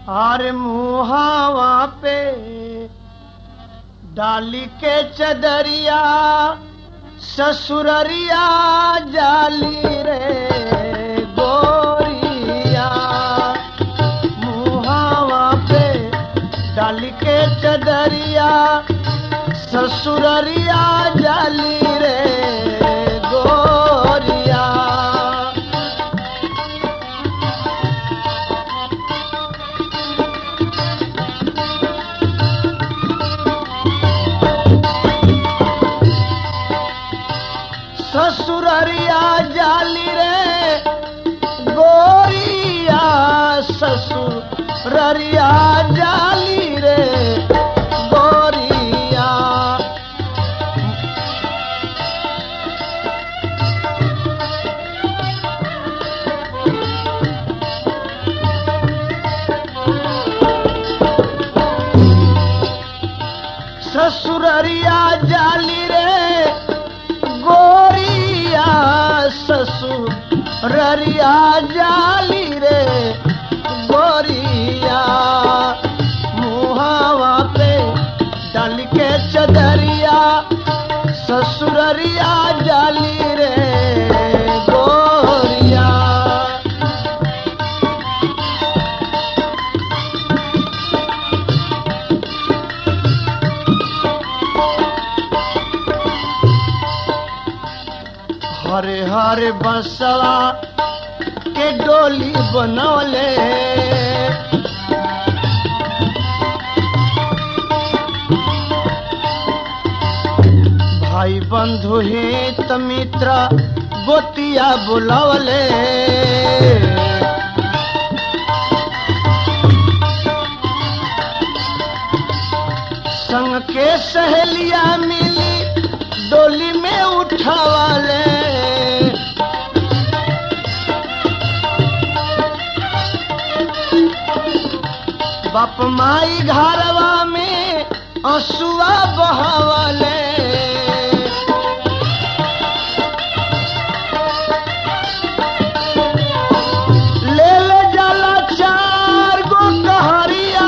और मुहावा पे डाली के चदरिया ससुररिया जाली रे गोरिया मुहावा पे डाली के चदरिया ससुररिया जाली रे गोरिया ससुररिया जाली रे गोरिया ससुररिया जाली रे गोरिया ससुररिया जाली रे गोरिया ससुररिया जाली रे गोरिया मुहावा पे डाल के चदरिया ससुररिया जाली रे गोरिया हरे हरे बसवा के डोली बनौले भाई बंधु हित मित्र गोतिया बुलवले संग के सहेलिया मिली डोली में उठावाले बाप माई घरवा में असुआ बहावले ले ले जाला चार गो कहरिया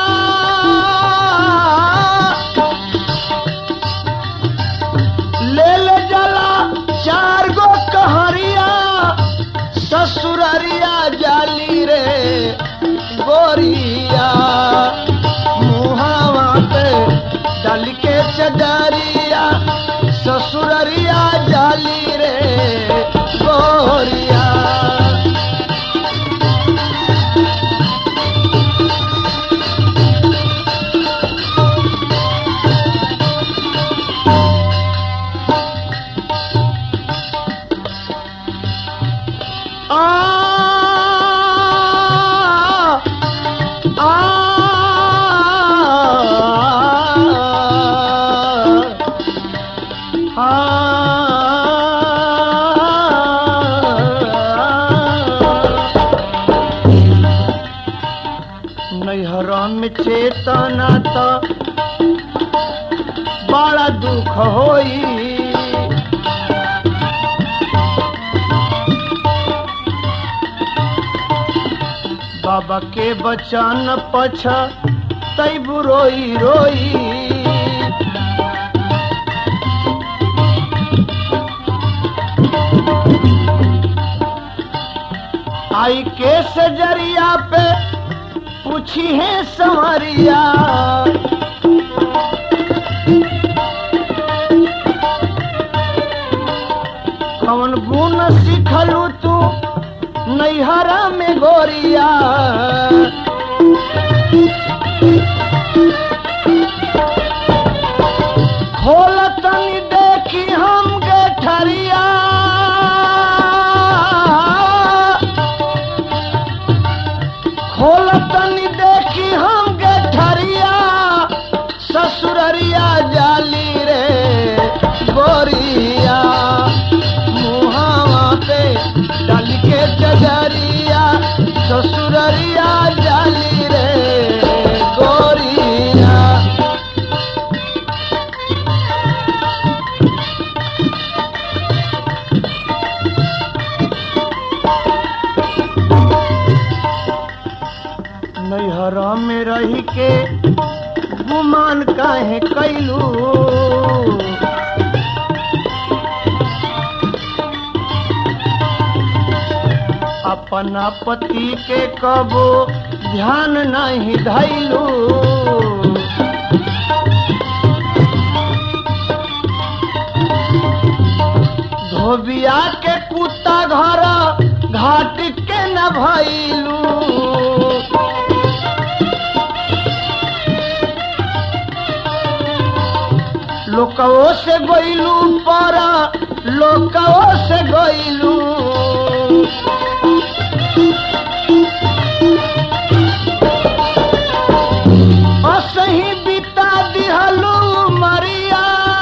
ले ले जाला चार गो कहरिया ससुररिया जाली रे गोरिया मुहावा पे डाल के चदरिया ससुररिया जाली रे गोरिया आ नैहरा में चेतना तो बड़ा दुख होई बाबा के बचन पछ तैब रोई रोई आई के सजरिया पे पूछी है संवरिया कौन गुण सिखलू तू नैहरा में गोरिया खोल तनी देखी हम गठरिया खोल तनी देखी हम गठरिया ससुररिया जाली रे गोरिया मुहावा पे डाल के चजरिया ससुररिया जाली रे नैहरा में रह के गुमान काहे कैलू अपना पति के कबो ध्यान नहीं धैलू धोबिया के कुत्ता घर घाट के न भैलू लोकवो से गईलू पारा लोकवो से गईलू असही बिता दिहलू मरिया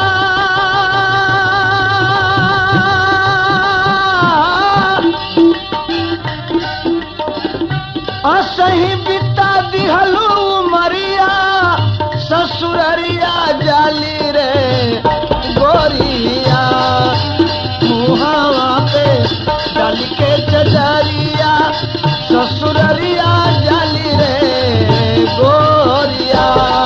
असही बिता दिहलू मरिया ससुररिया जाली रे गोरिया मुहावा पे डाल के चचरिया ससुररिया जाली रे गोरिया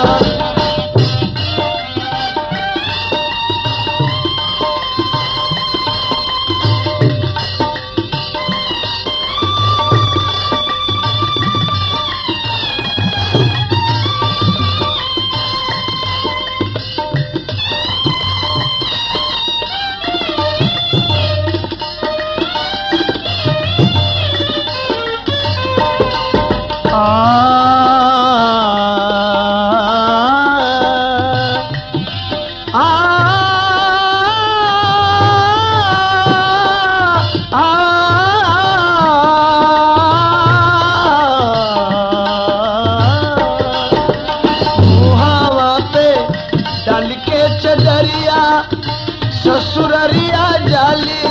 मुहावा पे डाल के चदरिया ससुररिया जाली